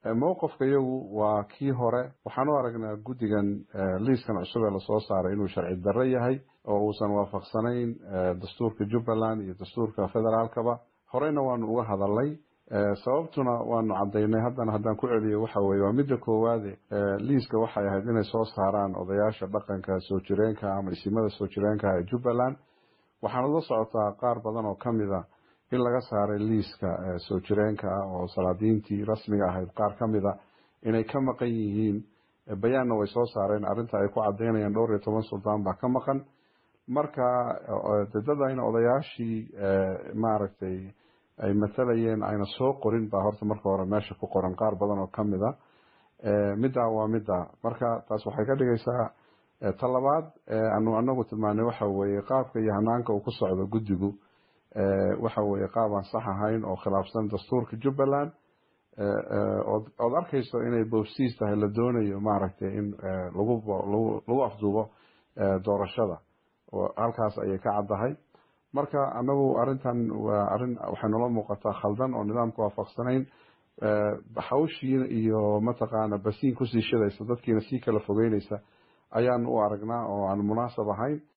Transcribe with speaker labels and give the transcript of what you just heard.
Speaker 1: mowqifka iyagu waa kii hore waxaan u aragnaa guddigan liiskan cusub ee lasoo saaray inuu sharci darro yahay oo uusan waafaqsanayn dastuurka jubbaland iyo dastuurka federaalkaba horeyna waanu uga hadalnay sababtuna waanu cadaynay haddana haddaan ku celiyo waxa weye waa midda koowaade liiska waxay ahayd inay soo saaraan odayaasha dhaqanka soo jireenka ama isimada soo jireenka ee jubbaland waxaana la socotaa qaar badan oo kamid a in laga saaray liiska soo jireenka ah oo salaadiintii rasmiga ahayd qaar ka mid a inay ka maqan yihiin bayaanna way soo saareen arrinta ay ku cadaynayaan dhowr iyo toban suldaan baa ka maqan marka dadadayna odayaashii maaragtay ay matalayeen ayna soo qorin baa horta marka hore meesha ku qoran qaar badan oo ka mid a middaa waa middaa marka taas waxay ka dhigaysaa talabaad anu anagu tilmaanay waxa weeye qaabka iyo hanaanka uu ku socdo guddigu waxa weeye qaab aan sax ahayn oo khilaafsan dastuurka jubbaland ood arkayso inay boobsiis tahay la doonayo maaragtay in lagu lagu afduubo doorashada halkaas ayay ka caddahay marka anagu arintan waa arin waxay noola muuqataa khaldan oo nidaamka waafaqsanayn hawshii iyo mataqaana basiin kusii shidaysa dadkiina sii kala fogeynaysa ayaan u aragnaa oo aan munaasab ahayn